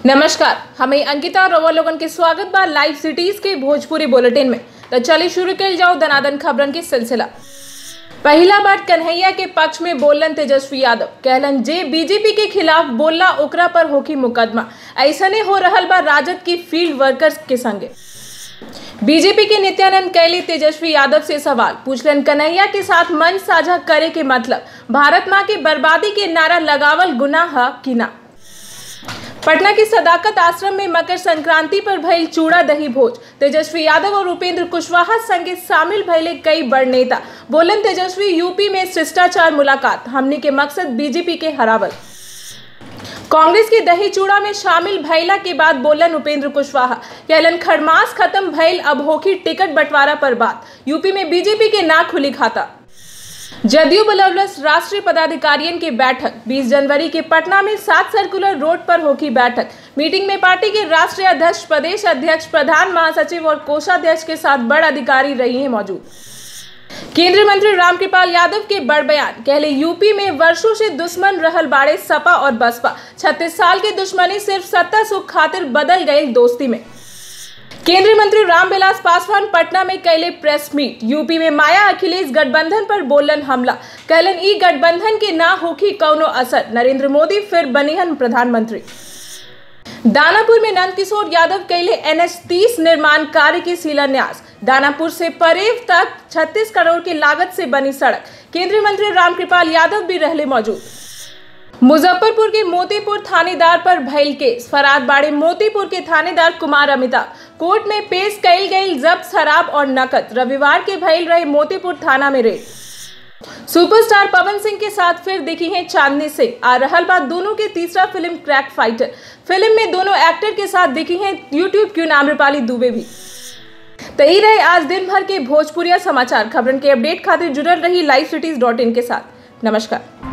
नमस्कार हमें अंकिता और रवा लोगन के स्वागत बा लाइव सिटीज के भोजपुरी बुलेटिन में तो चलिए शुरू कल जाओ दनादन खबरन के सिलसिला पहला बार कन्हैया के पक्ष में बोलन तेजस्वी यादव कहलन जे बीजेपी के खिलाफ बोलला ओकरा पर होकी मुकदमा ऐसने हो रहल बा राजद की फील्ड वर्कर्स के संगे बीजेपी के नित्यानंद कैली तेजस्वी यादव से सवाल पूछलन कन्हैया के साथ मंच साझा करे के मतलब भारत माँ की बर्बादी के नारा लगावल गुनाह है कि ना पटना की सदाकत आश्रम में मकर संक्रांति पर भइल चूड़ा दही भोज तेजस्वी यादव और उपेंद्र कुशवाहा संगे शामिल भइले कई बड़ नेता बोलन तेजस्वी यूपी में शिष्टाचार मुलाकात हमने के मकसद बीजेपी के हरावल कांग्रेस की दही चूड़ा में शामिल भैला के बाद बोलन उपेंद्र कुशवाहा कहलन खरमास खत्म भइल अब होगी टिकट बंटवारा पर बात यूपी में बीजेपी के ना खुली खाता जदयू बलौलस राष्ट्रीय पदाधिकारियों की बैठक 20 जनवरी के पटना में सात सर्कुलर रोड पर होगी बैठक मीटिंग में पार्टी के राष्ट्रीय अध्यक्ष प्रदेश अध्यक्ष प्रधान महासचिव और कोषाध्यक्ष के साथ बड़ अधिकारी रही हैं मौजूद केंद्रीय मंत्री रामकृपाल यादव के बड़ बयान कहले यूपी में वर्षों से दुश्मन रहल बाड़े सपा और बसपा 36 साल की दुश्मनी सिर्फ सत्ता सुख खातिर बदल गई दोस्ती में केंद्रीय मंत्री रामविलास पासवान पटना में कैले प्रेस मीट यूपी में माया अखिलेश गठबंधन पर बोलन हमला कहलन ई गठबंधन के ना होखी कौनो असर नरेंद्र मोदी फिर बनिहन प्रधानमंत्री दानापुर में नंदकिशोर यादव कैले एनएच तीस निर्माण कार्य की शिलान्यास दानापुर से परेव तक 36 करोड़ की लागत से बनी सड़क केंद्रीय मंत्री रामकृपाल यादव भी रहले मौजूद मुजफ्फरपुर के मोतीपुर थानेदार पर भइल केस फरार बाड़े मोतीपुर के थानेदार कुमार अमिताभ कोर्ट में पेश कैल गई जब्त शराब और नकद रविवार के भइल रहे मोतीपुर थाना में रेड सुपरस्टार पवन सिंह के साथ फिर दिखी हैं चांदनी सिंह आ रहल बात दोनों के तीसरा फिल्म क्रैक फाइटर फिल्म में दोनों एक्टर के साथ दिखी हैं यूट्यूब क्यों आम्रपाली दुबे भी तो यही रहे आज दिन भर के भोजपुरिया समाचार खबरन के अपडेट खातिर जुड़ल रही लाइव सिटीज डॉट इन के साथ नमस्कार